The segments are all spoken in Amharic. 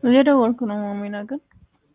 እየደወልኩ ነው ማሚና ግን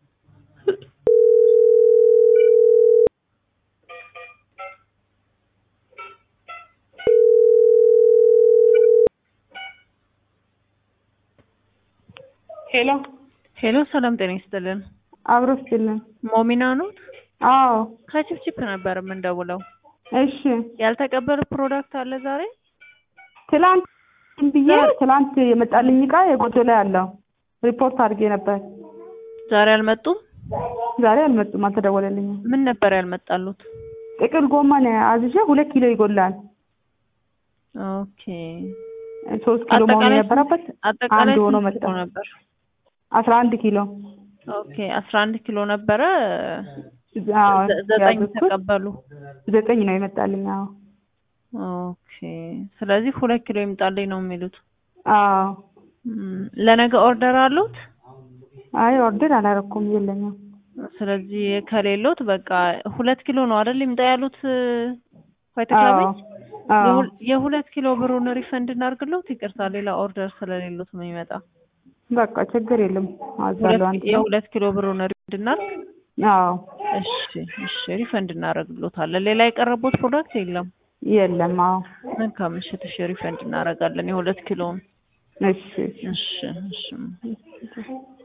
ሄሎ ሄሎ፣ ሰላም ጤና ይስጥልን። አብሮ ስጥልን። ሞሚና ነው? አዎ ከችፕችፕ ነበር የምንደውለው። እሺ። ያልተቀበለ ፕሮዳክት አለ ዛሬ? ትላንት ብዬ ትላንት የመጣልኝ እቃ የጎደለ ያለው ሪፖርት አድርጌ ነበር። ዛሬ አልመጡም? ዛሬ አልመጡም፣ አልተደወለልኝም። ምን ነበር ያልመጣሉት? ጥቅል ጎመን አዝዤ ሁለት ኪሎ ይጎላል። ኦኬ። ሶስት ኪሎ መሆን አጠቃላይ የነበረበት አጠቃላይ አንድ ሆኖ ስንት መጣ። ኪሎ ነበር? አስራ አንድ ኪሎ ኦኬ፣ አስራ አንድ ኪሎ ነበረ። አዎ፣ ዘ- ዘጠኝ ያዘዝኩት ተቀበሉ። ዘጠኝ ነው የመጣልኝ። አዎ ኦኬ። ስለዚህ ሁለት ኪሎ ይምጣልኝ ነው የሚሉት። አዎ። ም፣ ለነገ ኦርደር አሉት? አይ ኦርደር አላረኩም፣ የለኝም። ስለዚህ ከሌሎት በቃ ሁለት ኪሎ ነው አይደል ይምጣ ያሉት ፋይተ አዎ ክለቤት አዎ የሁል- የሁለት ኪሎ ብሩን ሪፈንድ እናድርግለት። ይቅርታ ሌላ ኦርደር ስለሌሎት ነው የሚመጣ። በቃ ችግር የለም። አዛለሁ ሁለት- አንድ ነው። የሁለት ኪሎ ብሩን ሪፈንድ እናድርግ። አዎ እሺ እሺ፣ ሪፈንድ እናደርግሎታለን። ሌላ የቀረቡት ፕሮዳክት የለም። የለም። አዎ መልካም ምሽት። እሺ፣ ሪፈንድ እናደርጋለን የሁለት ኪሎውን። እሺ እሺ። እሺ እሺ